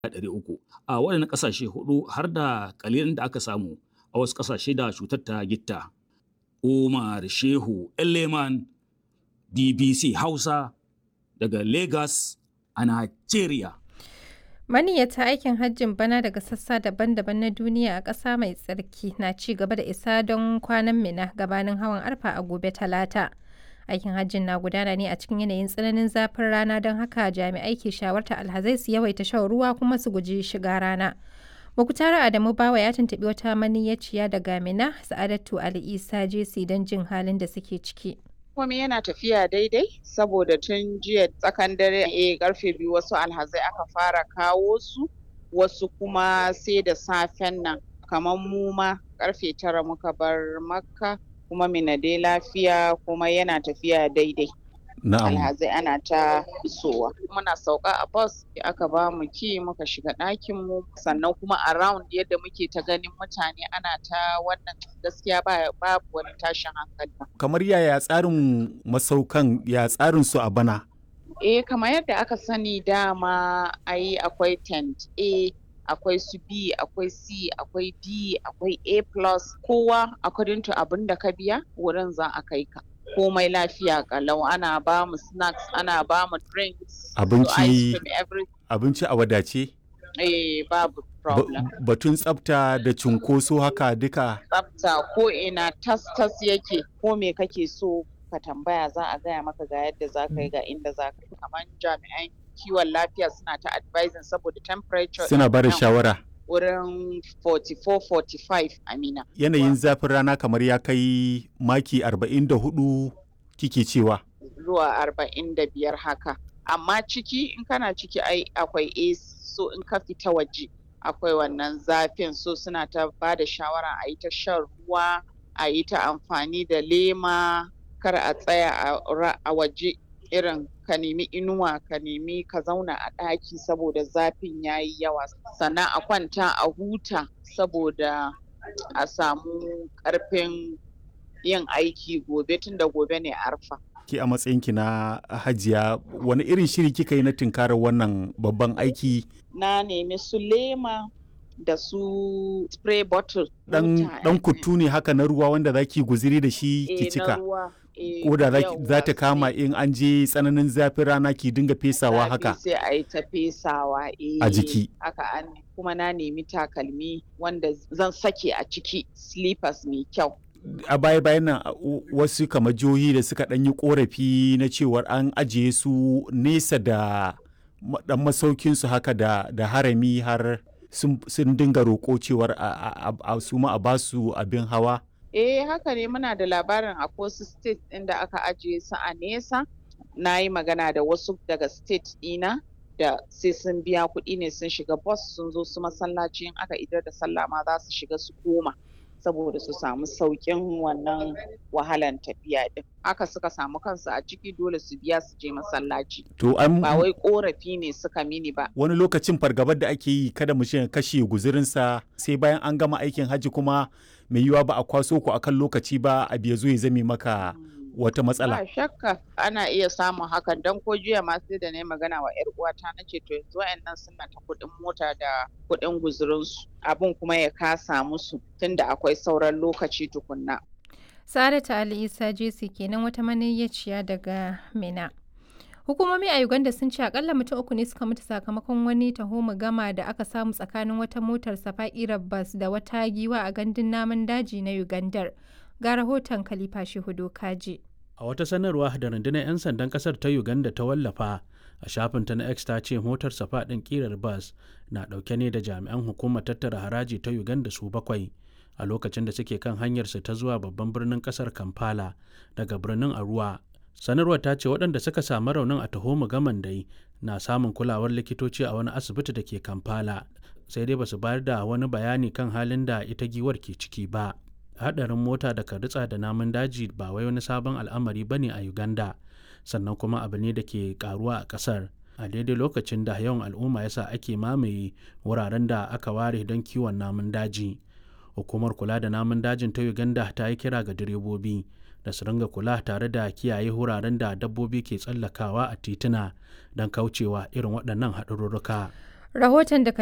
300 a waɗannan ƙasashe hudu har da ƙalilan da aka samu a wasu ƙasashe da cutar ta gitta. Umar Shehu Eleman BBC Hausa daga Lagos a Najeriya. Maniyyata aikin hajjin bana daga sassa daban-daban na duniya a ƙasa mai tsarki na ci gaba da isa don kwanan mina gabanin hawan arfa a gobe talata. Aikin hajjin na gudana ne a cikin yanayin tsananin zafin rana don haka jami'ai ke shawarta alhazai su yawaita shan ruwa kuma su guji shiga rana. Mukutara Adamu Bawa ya tuntuɓi wata maniyyaciya daga Mina, Sa'adatu Ali Isa Jesi don jin halin da suke ciki. komai yana tafiya daidai saboda tun jiya tsakan dare a karfe biyu wasu alhazai aka fara kawo su wasu kuma sai da safen nan kamar mu ma karfe tara muka bar makka kuma mina dai lafiya kuma yana tafiya daidai Na'am. alhazai ana ta isowa muna sauka a bus aka ba mu ki muka shiga ɗakin mu sannan kuma around yadda muke ta ganin mutane ana ta wannan gaskiya ba babu wani tashin hankali Kamar yaya tsarin masaukan ya tsarin su a bana? Eh kamar yadda aka sani dama ai akwai tent A akwai su B akwai C akwai D akwai A plus kowa according to abin da ka biya wurin za a kai ka komai lafiya kalau ana ba mu snacks ana ba mu drinks su Abinci- ice cream every Abinci a wadace? eh babu Ba- problem Batun tsafta da cunkoso haka duka tsafta ko ina tas tas yake ko me kake so ka tambaya za a gaya maka ga yadda za ka yi ga inda za ka yi kamar jami'an kiwon lafiya suna ta advising saboda temperature suna ba da nan shawara. wurin 44-45 amina Yanayin zafin rana kamar ya kai maki 44 kike cewa. zuwa 45 haka amma ciki in kana ciki ai akwai AC so in ka fita waje akwai wannan zafin so suna ta ba da shawara a yi ta shan ruwa a yi ta amfani da lema kar a tsaya a ra- a waje irin ka nemi inuwa ka nemi ka zauna a ɗaki saboda zafin ya yi yawa sannan a kwanta a huta saboda a samu ƙarfin yin aiki gobe tunda gobe ne arfa Ki a matsayinki na hajiya wani irin shiri kika yi na tunkarar wannan babban aiki na nemi su lema da su spray bottle dan wuta, dan eh, kutu ne haka na ruwa wanda zaki guziri da shi eh, ki na cika. ruwa, eh, Ko da za yawwa, ta kama sai in an je tsananin zafin rana ki dinga fesawa zafi haka. sai a yi ta fesawa eh, A jiki. haka an kuma na nemi takalmi wanda zan sake a ciki slippers mai kyau a baya bayan nan a- u- wasu kamar jihohi da suka ɗan yi korafi na cewar an ajiye su nesa da ma- ɗan masaukin su haka da, da harami har sun, sun dinga roƙo cewar a, a, a, a su ma a basu abin hawa Eh haka ne muna da labarin a wasu state ɗin da aka ajiye su a nesa. Na yi magana da wasu daga state ɗina da sai sun biya kuɗi ne sun shiga bus sun zo su masallaci in aka idar da sallah ma za su shiga su koma saboda su samu sauƙin wannan wahalan tafiya ɗin. Haka suka samu kansu a ciki dole su biya su je masallaci. to an Ba wai ƙorafi ne suka mini ba. wani lokacin fargabar da ake yi kada mu ya kashe guzurinsa sai bayan an gama aikin hajji kuma mai yiwuwa ba a kwaso ku akan lokaci ba a biya zo ya zame maka wata matsala Ba shakka ana iya samun hakan don ko jiya ma sai da na yi magana wa 'yar uwata na ce to yanzu wa'annan suna ta kuɗin mota da kuɗin guzurinsu abin kuma ya kasa musu tunda akwai sauran lokaci tukunna. Sa'adatu Ali Isa Jesi kenan wata maniyyaciya daga Mina. Hukumomi a Uganda sun ce akalla mutum uku ne suka mutu sakamakon wani taho gama da aka samu tsakanin wata motar safa'irar bas da wata giwa a gandun namun daji na Ugandar. Ga rahoton Khalifa Shehu Kaji. A wata sanarwa da rundunar 'yan sandan kasar ta Uganda ta wallafa a shafinta na X ta ce motar safa ɗin ƙirar bas na ɗauke ne da jami'an hukumar tattara haraji ta Uganda su bakwai a lokacin da suke kan hanyarsu ta zuwa babban birnin kasar Kampala daga birnin Arua. Sanarwar ta ce waɗanda suka samu raunin a taho gaman dai na samun kulawar likitoci a wani asibiti da ke Kampala sai dai basu bayar da wani bayani kan halin da ita giwar ke ciki ba. hadarin mota da ritsa da namun daji ba wai wani sabon al'amari bane a Uganda sannan kuma abu ne da ke karuwa a kasar a daidai lokacin da yawan al'umma yasa ake mamaye wuraren da aka ware don kiwon namun daji hukumar kula da namun dajin ta Uganda ta yi kira ga direbobi da su ringa kula tare da kiyaye wuraren da dabbobi ke tsallakawa a tituna don kaucewa irin waɗannan haɗarurruka. Rahoton da